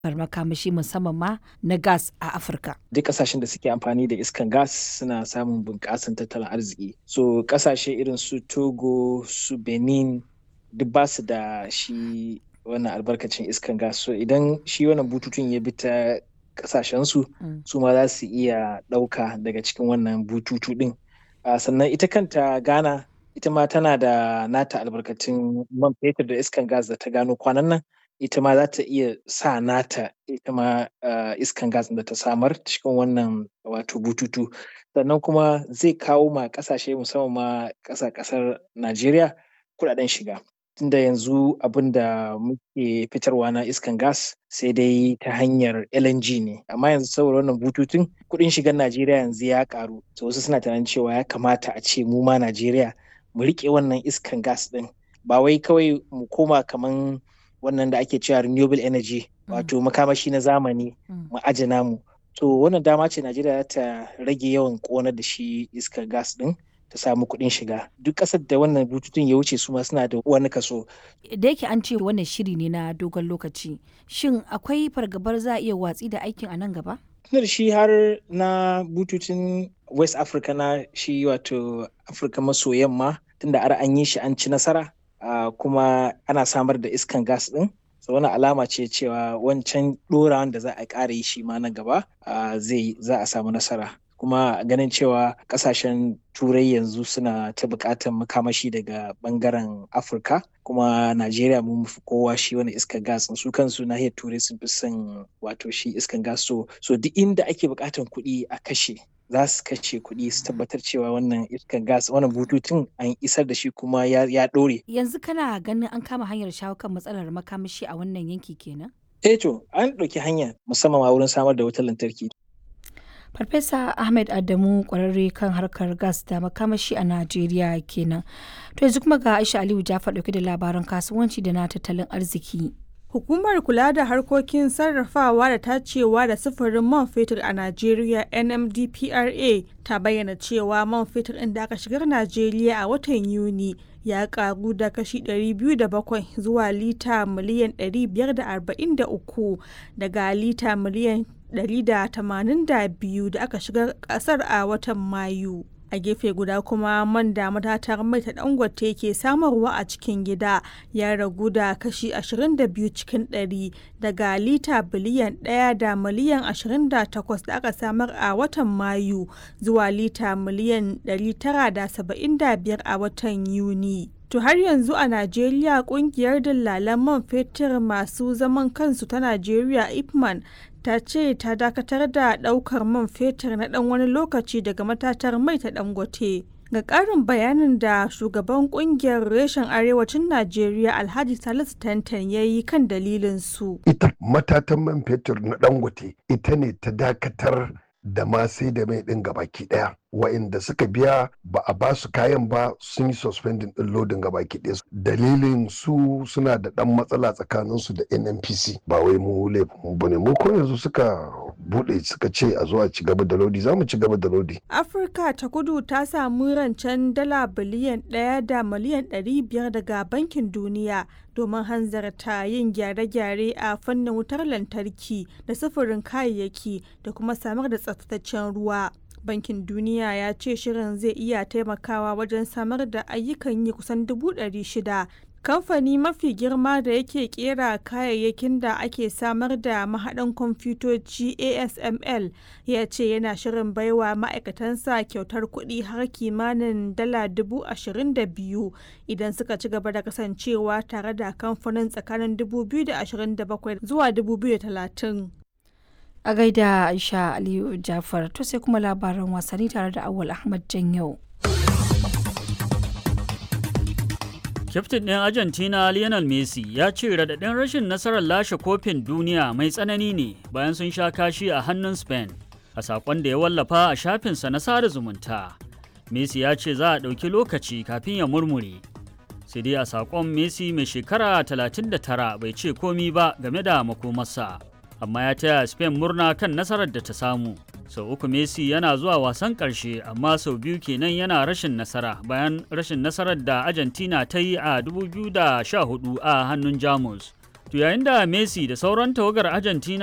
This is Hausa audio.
makamashi musamman ma na gas a Afirka. Duk kasashen da suke amfani da iskan gas suna samun bunƙasan tattalin arziki. So kasashe irin su Togo, su Benin duk ba su da shi wannan albarkacin iskan gas. So idan shi wannan bututun ya bi ta kasashensu su ma za su iya ɗauka daga cikin wannan bututu ɗin. Sannan ita kanta Ghana ita ma tana da nata albarkatun man fetur da iskan gas da ta gano kwanan nan. ita ma za ta iya sa nata ita ma iskan gas da ta samar cikin wannan wato bututu sannan kuma zai kawo ma kasashe musamman ma ƙasa ƙasar Najeriya kuɗaɗen shiga tunda yanzu abin da muke fitarwa na iskan gas sai dai ta hanyar LNG ne amma yanzu saboda wannan bututun kuɗin shigan Najeriya yanzu ya ƙaru to wasu suna tunanin cewa ya kamata a ce mu ma Najeriya mu riƙe wannan iskan gas ɗin ba wai kawai mu koma kaman wannan da ake cewa renewable energy wato makamashi na zamani mu aje namu to wannan dama ce najeriya ta rage yawan ƙonar da shi iskar gas din ta samu kuɗin shiga duk ƙasar da wannan bututun ya wuce su ma suna da wani kaso da yake an ce wannan shiri ne na dogon lokaci shin akwai fargabar za a iya watsi da aikin a nan gaba tunar shi har na bututun west africa na shi wato afirka maso yamma tunda ar an yi shi an ci nasara Uh, kuma ana samar da iskan gas ɗin so wani alama ce cewa wancan ɗorawan da za a ƙara yi shi ma na gaba uh, zai za a samu nasara kuma ganin cewa ƙasashen turai yanzu suna ta buƙatar makamashi daga ɓangaren afirka kuma najeriya mun fi kowa shi wani iskan gas su kansu nahiyar turai sun fi son wato shi iskan gas so, so duk inda ake buƙatar kuɗi a kashe za su kashe kuɗi su tabbatar cewa wannan iskan gas wannan bututun an isar da shi kuma ya ɗore. Yanzu kana ganin an kama hanyar shawo kan matsalar makamashi a wannan yanki kenan? Eh to an ɗauki hanya musamman ma wurin samar da wutar lantarki. Farfesa Ahmed Adamu kwararre kan harkar gas da makamashi a Najeriya kenan. To yanzu kuma ga Aisha Aliyu Jafar ɗauke da labaran kasuwanci da na tattalin arziki. Hukumar kula da harkokin sarrafawa da tacewa da sufurin man fetur a Najeriya NMDPRA ta bayyana cewa man fetur ɗin da aka shigar Najeriya a watan Yuni ya karu da kashi 207 zuwa lita miliyan 543 daga lita miliyan 182 da aka shigar ƙasar a watan Mayu. a gefe guda kuma man da matatar mai ta dangote ke samarwa a cikin gida ya ragu da kashi 22 cikin 100 daga lita biliyan 1 da miliyan 28 da aka samar a watan mayu zuwa lita miliyan 975 a watan yuni To har yanzu a Najeriya kungiyar dillalan man fetur masu zaman kansu ta Najeriya Ipman ta ce ta dakatar da daukar man fetur na dan wani lokaci daga matatar mai ta dangote. Ga ƙarin bayanin da shugaban kungiyar reshen arewacin Najeriya Alhaji Salisu Tantan ya yi kan dalilin su. Ita matatan man fetur na dangote ita ne ta dakatar da ma sai da mai ɗin gabaki ɗaya. wa'inda suka biya ba a ba su kayan ba sun yi suspending ɗin lodin gabaki ɗaya dalilin su suna da ɗan matsala tsakanin su da nnpc ba wai mu laifin ba ne mu ko yanzu suka buɗe suka ce a zo a ci gaba da lodi za mu ci gaba da lodi afirka ta kudu ta samu rancen dala biliyan ɗaya da miliyan ɗari biyar daga bankin duniya domin hanzarta yin gyare-gyare a fannin wutar lantarki da sufurin kayayyaki da kuma samar da tsaftataccen ruwa bankin duniya ya ce shirin zai iya taimakawa wajen samar da ayyukan yi kusan dubu ɗari shida kamfani mafi girma da yake kera kayayyakin da ake samar da mahaɗan kwamfutoci asml ya ce yana shirin baiwa ma'aikatansa kyautar kuɗi har kimanin dala dubu ashirin da biyu idan suka ci gaba da kasancewa tare da kamfanin tsakanin 2027 zuwa 2030 a gaida aisha aliyu jafar to sai kuma labaran wasanni tare da awal ahmad janyau kyaftin ɗin argentina lionel messi ya ce radadin rashin nasarar lashe kofin duniya mai tsanani ne bayan sun sha kashi a hannun spain a saƙon da ya wallafa a shafinsa na sada zumunta messi ya ce za a ɗauki lokaci kafin ya murmure sai dai a saƙon messi mai shekara 39 bai ce komi ba game da makomarsa amma ya taya Spain murna kan nasarar da ta samu. Sau uku Messi yana zuwa wasan ƙarshe amma sau biyu kenan yana rashin nasara bayan rashin nasarar da Argentina ta yi a 2014 a hannun Jamus. To yayin da Messi da sauran tawagar Argentina